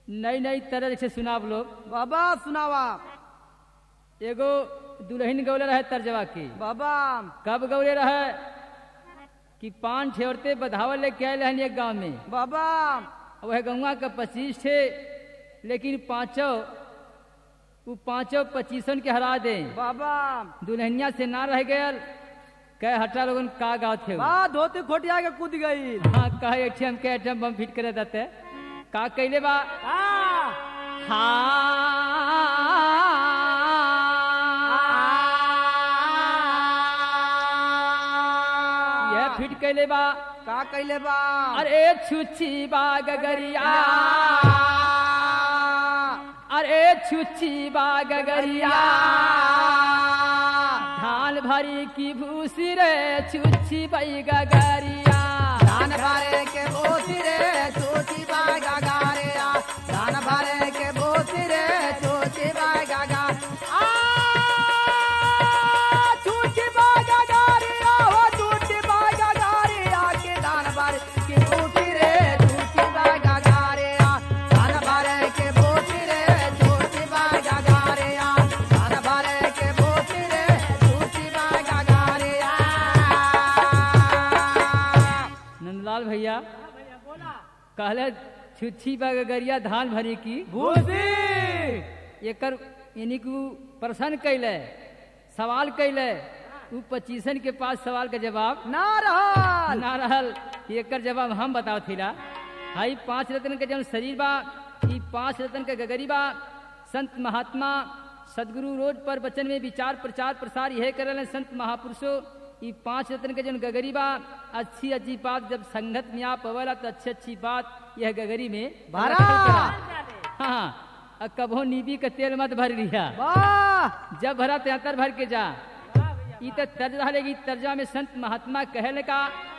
नई नई तरह से सुनाब लोग बाबा सुनावा एगो दुल्हन गौले रहे तर्जवा की बाबा कब गौले रहे कि पान छे औरतें बधावल लेके आए रहन एक गांव में बाबा वह गौवा का पच्चीस थे लेकिन पांचों वो पांचों पच्चीसन के हरा दे बाबा दुल्हनिया से ना रह गयल कह हटा लोगन का गाँव थे वो। बा धोती खोटिया के कूद गई हाँ कहे एटीएम के एटीएम बम फिट करे देते का कैले बा हाँ यह फिट कैले बा का कैले बा अरे छुच्छी बा गगरिया अरे छुच्छी बा गगरिया धान भरी की भूसी रे छुच्छी बई गगरिया धान भरे के बोती रे छोटी बागा गारे आ धान भरे के बोती रे छोटी बागा गा आ छोटी बागा गारे आ हो छोटी बागा गारे आ के धान भरे के बोती रे छोटी बागा गारे आ धान भरे के बोती रे छोटी बागा गारे आ धान भरे के बोती रे छोटी बागा गारे आ नंदलाल भैया कहले छुच्छी बा गगरिया धान भरी की भूसी एकर यानी कि उ प्रश्न कैले सवाल कैले उ पच्चीसन के पास सवाल का जवाब ना रहल ना रहल कि एकर जवाब हम बताओ थीला हाई पांच रत्न के जौन शरीर बा ई पांच रत्न के गगरी बा संत महात्मा सदगुरु रोज पर वचन में विचार प्रचार प्रसार यह करल संत महापुरुषो ई पांच रत्न के जौन गगरी बा अच्छी अच्छी बात जब संगत में आप अवला तो अच्छी अच्छी बात यह गगरी में भरा। रखल करा। हाँ अब कभो नीबी का तेल मत भर लिया वाह जब भरा त्यातर भर के जा ई तो तर्ज रहेगी तर्जा में संत महात्मा कहल का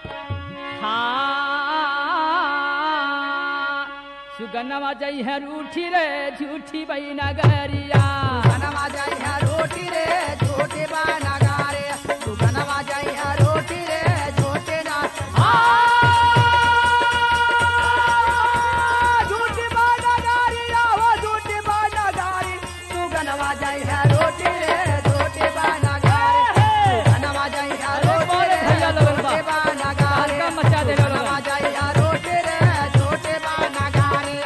हाँ सुगन्नवा जई है रूठी रे झूठी बई नगरिया बनवा जाई है रोटी रे छोटे बाना गारे तू बनवा जाई है रोटी रे छोटे ना आ झूठी बाना गारी आहो झूठी बाना गारी तू बनवा जाई है रोटी रे छोटे बाना गारे तू बनवा जाई है रोटी रे भैया लोगन बा। छोटे बाना गारे हल्का मचा दे लोगन। बनवा जाई है रोटी रे छोटे बाना गारे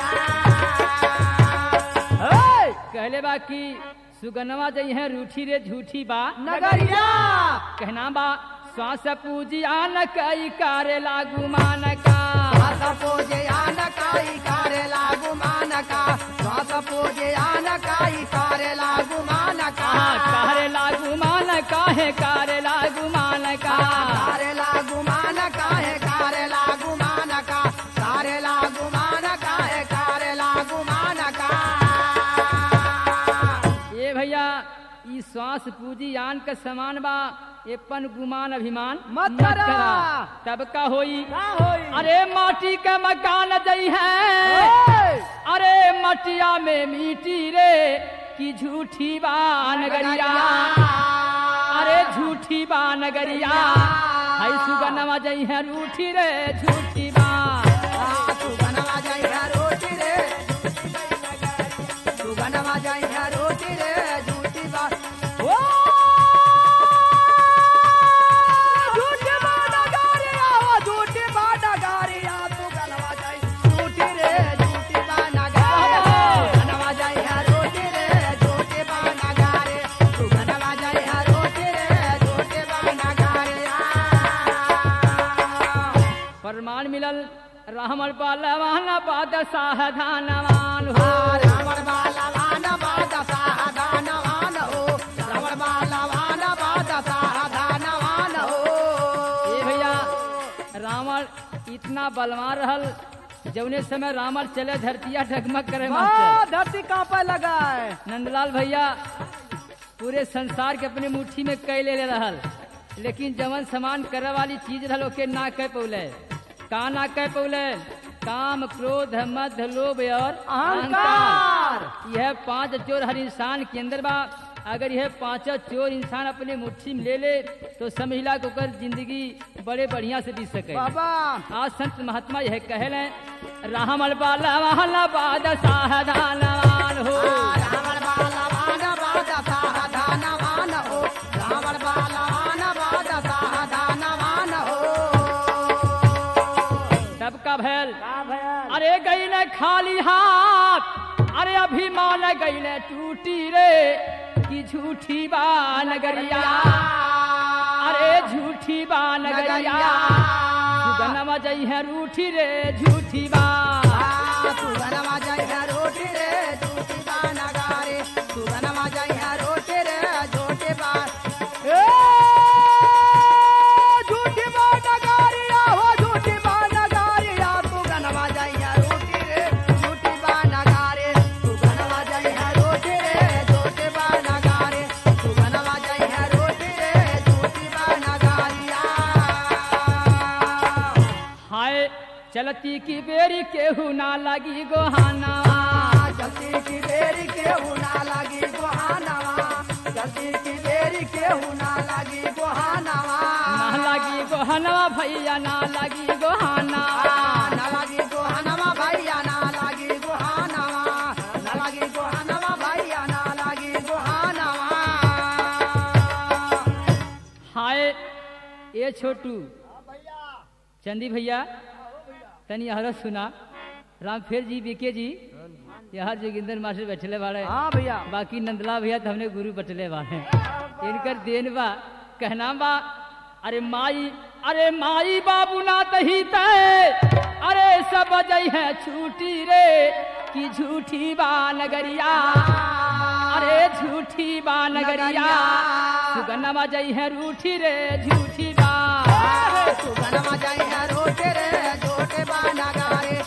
आ कहले बा कि सुगन्नवा जई है रूठी रे झूठी बा नगरिया कहना बा श्वास पूजी आन कई कारे लागू मान का శ్వాస పూజ ఆనకాయి కారెలాగు మానక శ్వాస పూజ ఆనకాయి కారెలాగు మానక हाँ, कारे लागू मान काहे कारे लागू मान का కారెలాగు మానక హే కారెలాగు మానక కారెలాగు మానక హే కారెలాగు మానక ये भैया ई श्वास पूजी आन का समान बा एपन गुमान अभिमान मत करा। तब का होई का होई अरे माटी का मकान जई है ओए! अरे मटिया में मिट्टी रे की झूठी बा नगरिया अरे झूठी बा नगरिया हई सुगनमा जई है रूठी रे झूठी बा आ, तू बनवा जाई है रोटी रे तू बनवा जाई है रोटी रे झूठी बात ओ झूठी बात गारी आओ झूठी बात गारी आ तू बनवा जाई झूठी रे झूठी बात गारी बनवा जाई है रोटी रे झूठी बात गारी तू बनवा जाई है रोटी रे झूठी बात गारी आ प्रमाण मिलल रामल पालवान पाद साधनवान हो रावण बालवान बाद साधनवान हो रावण बालवान बाद साधनवान हो ए भैया रावण इतना बलवान रहल जौने समय रावण चले धरतिया ढगमग करे वाह, मास्टर धरती कांपे लगा है नंदलाल भैया पूरे संसार के अपने मुट्ठी में कई ले ले रहल लेकिन जवन समान करे वाली चीज रहल ओके ना कह पौले का ना कह पौले काम क्रोध मध लोभ और अहंकार। यह पांच चोर हर इंसान के अंदर बा अगर यह पांचों चोर इंसान अपने मुट्ठी में ले ले तो समझला को कर जिंदगी बड़े बढ़िया से बीत सके बाबा आज संत महात्मा यह कहल है रामल बाला वाला बाद साहदानवान हो रावण बालवान बाज साधनवान हो रावण बालवान बाज साधनवान हो तब का भैल का भयल अरे गईले खाली हाथ अरे अभिमान गईले टूटी रे की झूठी बा नगरिया अरे झूठी बा नगरिया सुगनमा जई है रूठी रे झूठी बा सुगनमा जय है रोटी रे झूठी बा नगारे सुगनमा जय है रोटी रे झूठी बा ए झूठी बा नगारिया हो झूठी बा नगारिया सुगनमा जय है रोटी रे झूठी बा नगारे सुगनमा जय है रोटी रे झूठी बा नगारे सुगनमा जय है रोटी रे झूठी बा नगारिया हाय चलती की बेरी केहू ना लगी गोहाना जल्दी की बेरी केहू ना लगी गोहानवा जल्दी की बेरी केहू ना लगी गोहानवा ना लगी गोहनवा भैया ना लगी गोहाना ना लगी गोहानवा भैया ना लगी गोहानवा ना लगी गोहानवा भैया ना लगी गोहानवा हाय ए छोटू चंदी भैया तनी हरत सुना रामफेर जी बीके जी यहाँ जोगिंदर मास्टर बैठले बाड़े हाँ भैया बाकी नंदला भैया तो हमने गुरु बटले बाड़े इनकर देन बा कहना बा अरे माई अरे माई बाबू ना तही तय अरे सब जई है छूटी रे की झूठी बा नगरिया अरे झूठी बा नगरिया सुगनमा जई है रूठी रे झूठी बा सुगनमा जय है रोटे रे जोटे बा नगारे